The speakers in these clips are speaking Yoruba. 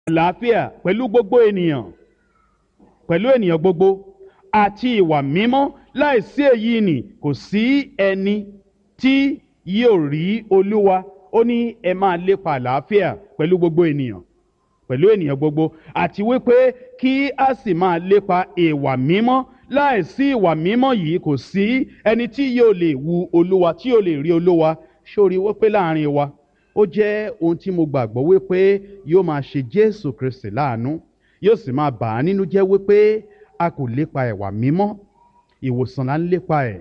àlàáfíà pẹ̀lú gbogbo ènìyàn pẹ̀lú ènìyàn gbogbo àti ìwà mímọ́ láìsí èyí nì kò sí ẹni tí yóò rí olúwa ó ní ẹ máa lépa àlàáfíà pẹ̀lú gbogbo ènìyàn pẹ̀lú ènìyàn gbogbo àti wípé kí a sì máa lépa ìwà mímọ́ láìsí ìwà mímọ́ yìí kò sí ẹni tí yóò lè wu olúwa tí yóò lè rí olúwa sórí wípé láàrin wa ó jẹ́ ohun tí mo gbàgbọ́ wípé yóò máa ṣe jésù kristi láàánú yóò sì máa bà á nínú jẹ́ wípé a kò lépa ìwà mímọ́ ìwòsàn là ń lépa ẹ̀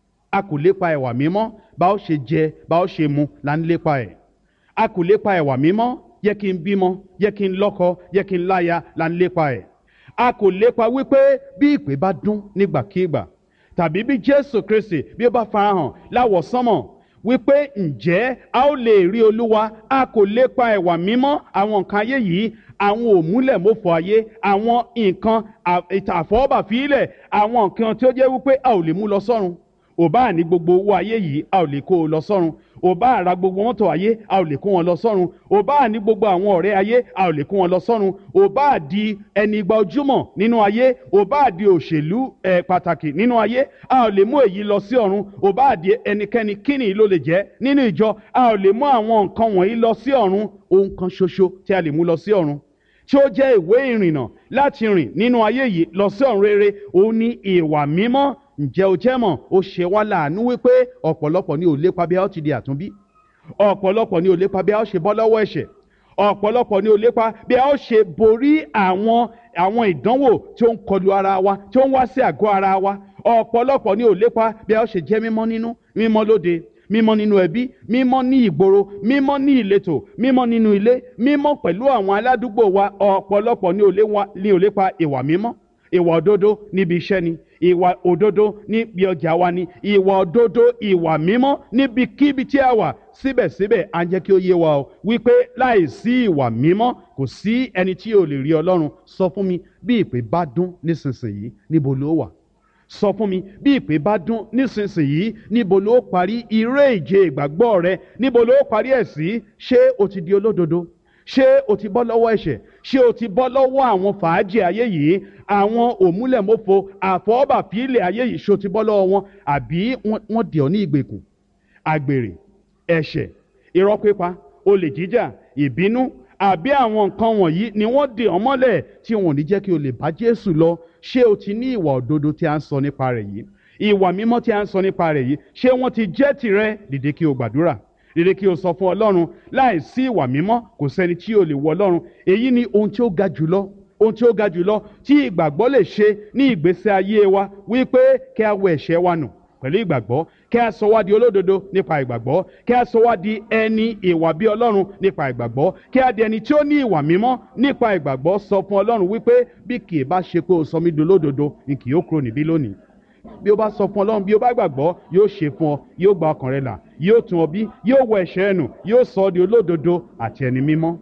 a kò lépa ìwà mímọ́ bá ó ṣe jẹ bá ó ṣe mu là ń lépa ẹ̀ a kò lépa ìwà mímọ́ yẹ kí n bímọ yẹ kí n lọ́kọ yẹ kí n láya là ń lépa ẹ̀ a kò lépa wípé bí ìpè bá dún nígbàkigbà tàbí bí jésù kristi bí ó bá farahàn láwọ̀ sánmọ̀ wípé ǹjẹ́ a ó lè rí olúwa a kò lépa ẹ̀wà mímọ́ àwọn nǹkan ayé yìí àwọn òmúlẹ̀mọ́fọ ayé àwọn nǹkan àfọwọ́bàfílẹ̀ àwọn nǹkan tí ó jẹ́ wípé a ò lè mú lọ sọ́run ò bá ní gbogbo owó ayé yìí a ò lè kó o lọ sọ́run ò bá ra gbogbo mọ́tò ayé a ò lè kó wọn lọ sọ́run ò bá ní gbogbo àwọn ọ̀rẹ́ ayé a ò lè kó wọn lọ sọ́run ò bá di ẹni igba ojúmọ̀ nínú ayé ò bá di òṣèlú ẹ̀ pàtàkì nínú ayé a ò lè mú èyí lọ sí ọ̀run ò bá di ẹnikẹ́ni kíni ló lè jẹ́ nínú ìjọ a ò lè mú àwọn nǹkan wọ̀nyí lọ sí ọ̀run ohun kan ṣoṣo tí a lè mú lọ sí ọ̀run tí ó jẹ́ ìwé ìrìnnà láti rìn nínú ayé yìí lọ sí ọ̀run rere òun ní ìwà mímọ́ ǹjẹ́ o jẹ́ mọ̀ ó ṣe wá láàánú wípé ọ̀pọ̀lọpọ̀ ni ò lépa bí a ó ti di àtúnbí ọ̀pọ̀lọpọ̀ ni ò lépa bí a ó ṣe bọ́ lọ́wọ́ ẹ̀ṣẹ̀ ọ̀pọ̀lọpọ̀ ni ò lépa bí a ó ṣe borí àwọn àwọn ìdánwò tí ó ń kọlu ara wa tí ó ń wá sí àgọ́ ara wa ọ̀pọ̀lọpọ̀ ni ò lépa bí a ó ṣe jẹ́ mímọ́ nínú mímọ́ lóde mímọ́ nínú ẹbí mímọ́ ní ìgboro mímọ́ ní ìletò mímọ́ nínú ilé mímọ́ pẹ̀lú àwọn aládùúgbò wa ọ̀pọ̀lọpọ̀ ni ò lépa ìwà mímọ́ ìwà òdodo níbi iṣẹ́ ni ìwà òdodo níbi ọjà wa ni ìwà òdodo ìwà mímọ́ níbikíbi tí a wà síbẹ̀síbẹ̀ à ń jẹ́ kí ó yé wa o wípé láìsí ìwà mímọ́ kò sí ẹni tí ò lè rí ọlọ́run sọ fún mi bí ìpè bá dún nísinsìnyí níbo ló wà sọ fún mi bí ìpè bá dún nísinsìnyí níbo ló parí iré ìje ìgbàgbọ́ rẹ níbo ló parí ẹ̀ sí ṣé o ti di olódodo ṣé o ti bọ́ lọ́wọ́ ẹ̀ṣẹ̀ ṣé o ti bọ́ lọ́wọ́ àwọn fàájì ayé yìí àwọn òmúlẹ̀mọ́fo àfọwọ́bàfílẹ̀ ayé yìí ṣé o ti bọ́ lọ́wọ́ wọn àbí wọ́n dì ọ́ ní ìgbèkùn àgbèrè ẹ̀ṣẹ̀ irọ́ pípa olè jíjà ìbínú àbí àwọn nǹkan wọ̀nyí ni wọ́n dì ọ́ mọ́lẹ̀ tí wọn ò ní jẹ́ kí o lè bá Jésù lọ ṣé o ti ní ìwà òdodo tí a ń sọ nípa rẹ̀ yìí ìwà mímọ́ tí a ń sọ nípa rẹ̀ yìí ṣé wọ́n ti jẹ́ tirẹ̀ dìde kí o gbàdúrà rere kí o sọ fún ọlọ́run láì sí ìwà mímọ́ kò sẹ́ni tí o lè wọ ọlọ́run èyí ni ohun tí ó ga jùlọ ohun tí ó ga jùlọ tí ìgbàgbọ́ lè ṣe ní ìgbésí ayé wa wípé kí a wọ ẹ̀ṣẹ̀ wa nù pẹ̀lú ìgbàgbọ́ kí a sọ wá di olódodo nípa ìgbàgbọ́ kí a sọ wá di ẹni ìwà bí ọlọ́run nípa ìgbàgbọ́ kí a di ẹni tí ó ní ìwà mímọ́ nípa ìgbàgbọ́ sọ fún ọlọ́run wípé bí kì í bá ṣe pé o sọ mí di olódodo ni kì yóò kúrò níbí lónìí bí o bá sọ fún ọlọ́run bí o bá gbàgbọ́ yóò ṣe fún ọ yóò gba ọkàn rẹ là yóò tún ọ bí yóò wọ ẹ̀ṣẹ̀ ẹnu yóò sọ ọ́ di olódodo àti ẹni mímọ́.